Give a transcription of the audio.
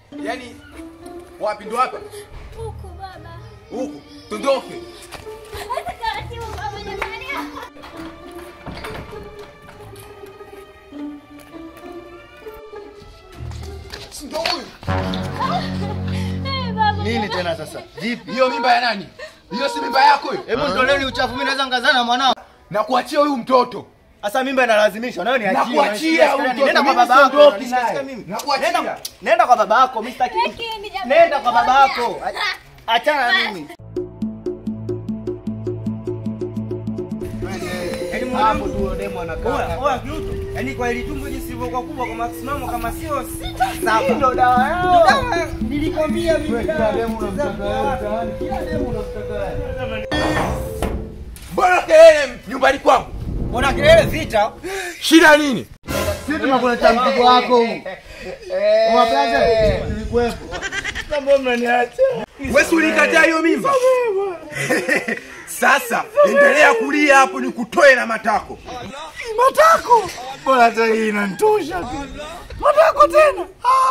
Yaani wapi ndo hapa? Huku baba. Huku. Tondoke. Hata taratibu baba jamani. Ndo huyu. Eh, baba. Nini tena sasa? Vipi? Hiyo mimba ya nani? Hiyo si mimba yako hiyo? Hebu ndoleni uchafu, mimi naweza ngazana na mwanao. Na kuachia huyu mtoto. Sasa mimba inalazimishwa, nawe niachie. Nakuachia unanishika huyu nenda mtoto, kwa mimi baba yako. siondoki unanishika naye. mimi. Nakuachia. Nenda- Nenda kwa baba yako, mimi sitaki. Lakini jamani. Nenda kwa baba yako. Achana na mimi. Yaani hapo tu demo anakaa. Oya kiuto. Yaani kwa ile tumbo jinsi ilivyokuwa kubwa kwa masimamo kama sio sita saba. Ndo dawa yao. Dawa, Nilikwambia mimi. Kila demo unamtaka wewe mtaani. Kila demo unamtaka wewe. Mbona kelele nyumbani kwangu? Mbona kelele vita? Shida nini? Sisi tunakuletea mzigo wako huu. Unapenza? Nilikuwepo. Kama mnaniacha. Wewe si ulikataa hiyo mimba? Sasa endelea kulia hapo nikutoe na matako. Matako. Bora hata hii inanitosha tu. Matako tena. Ah.